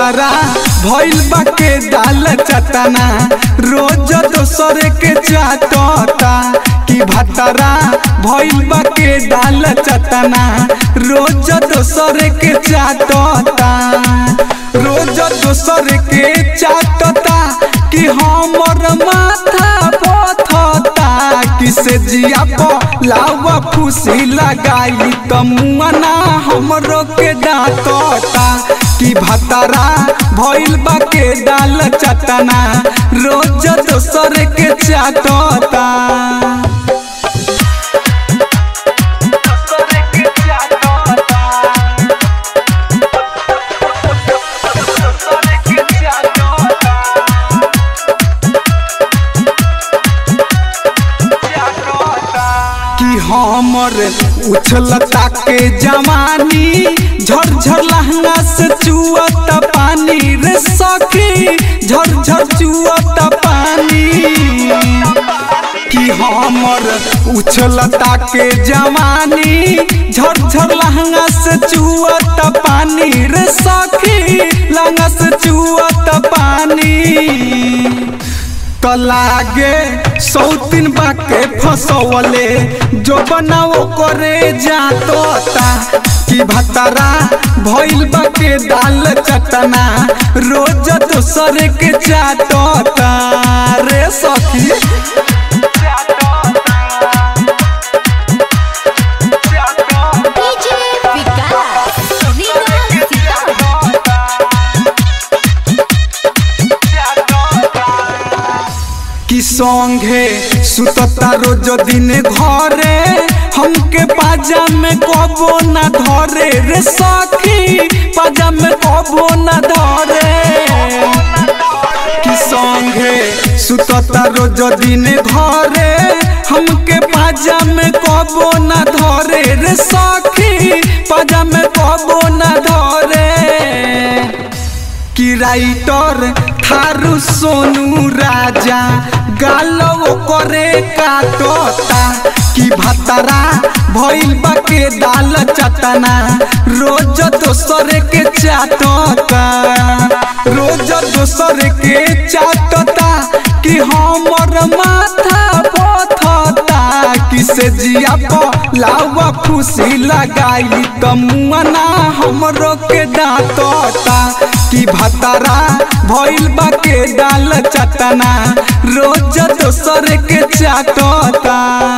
भतरा भइल बा के दाल चटना रोज दोसर के चाटता कि भतरा भइल बा के दाल चटना रोज दोसर के चाटता रोज दोसर के चाटता कि हमर माथा पथता किसे जिया प लावा फूसी लगाई त मुआना हमरो के डांटता कि भतरा भइल बा के डाल चटना रोज दोसर के चाटता कि हमर उछलता के जवानी झरझर लहंगा से चुअत पानी रे सखी झरझर चुअत पानी कि हमर उछलता के जवानी झरझर लहंगा से चुअत पानी रे सखी लहंगा से चुअत पानी त लागे सौतीन बाके फसवले जो बनाओ करे जातोता कि भतरा भइल बाके दाल चटना रोज दोसर के चाटता रे सखी डीजे विकास रीगा सीतामढ़ी कि संगे सुतता रोज दिन घरे हमके पाजा में कबो न धरे रे सखी पाजा में कबो न धरे कि संगे सुतता रोज दिन घरे हमके पाजा में कबो न धरे रे सखी पाजा में कबो न धरे कि राइटर थारू सोनू राजा गालो करे काटता कि भतरा भइल बा के दाल चटना रोज दोसर के चाटता रोज दोसर के चाटता कि हमर माथा पथता किसे जिया प लावा फूसी लगाई त मुआना हमरो के डांटता कि भतरा भइल बा के डाल चटना रोज दोसर के चाटता